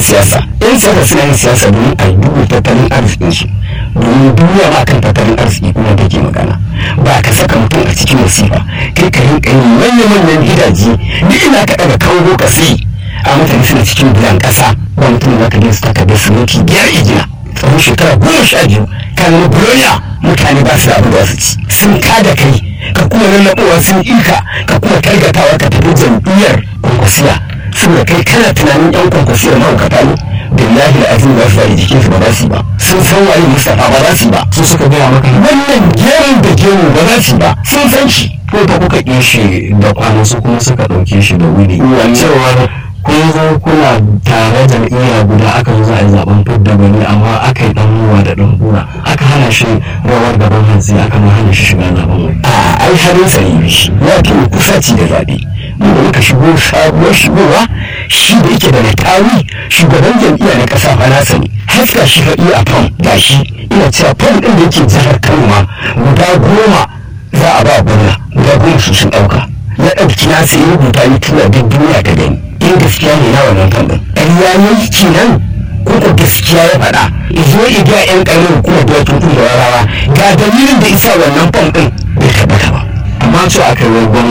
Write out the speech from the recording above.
siyasa yan siyasa suna yin siyasa domin a duba tattalin arzikinsu domin duniya ma kan tattalin arziki kuma take magana ba ka saka mutum a cikin masifa kai ka rinka yin manya-manyan gidaje duk ina ka daga kango ka sai a mutane suna cikin bilan kasa ba mutum za ka je su takardar siminti biyar igina tsawon shekara goma sha biyu kan na bulonia mutane ba su da abin da su ci sun kada kai ka kuma lallaɓowa sun ika ka kuma targatawa ka tafi jam'iyyar kwankwasiya saboda kai kana tunanin yan kwankwasiyar mahaukata ne billahi da azim ba su da jikin su ba za su yi ba sun san waye mustapha ba za su yi ba su suka gaya maka wannan gemu da gemu ba za su yi ba sun san shi ko da kuka ƙi shi da kwana su kuma suka ɗauke shi da wuri Wannan- cewar kun zo kuna tare jam'iyya guda aka zo za a yi zaben fidda bane amma aka yi dan ruwa da dan hura aka hana shi rawar gaban hantsi aka ma hana shi shiga zaben wani a ai harin sa ne shi ya fi kusaci da zaɓe mu da muka shigo sabuwar shigowa shi da yake da natawi shugaban jam'iyya na ƙasa fa nasa ne haska shi fa iya fam ga shi ina cewa fam ɗin da yake jihar kano ma guda goma za a ba gwamna guda goma su sun ɗauka ya ɗauki nasa ya rubuta ya tura duk duniya ta gani in gaskiya ne na wannan fam ɗin ƙarya ne kenan ko ko gaskiya ya faɗa zo iga yan ƙarin hukumar da wato da warawa ga dalilin da isa wannan fam ɗin bai tabbata ba amma cewa aka yi wa gwamna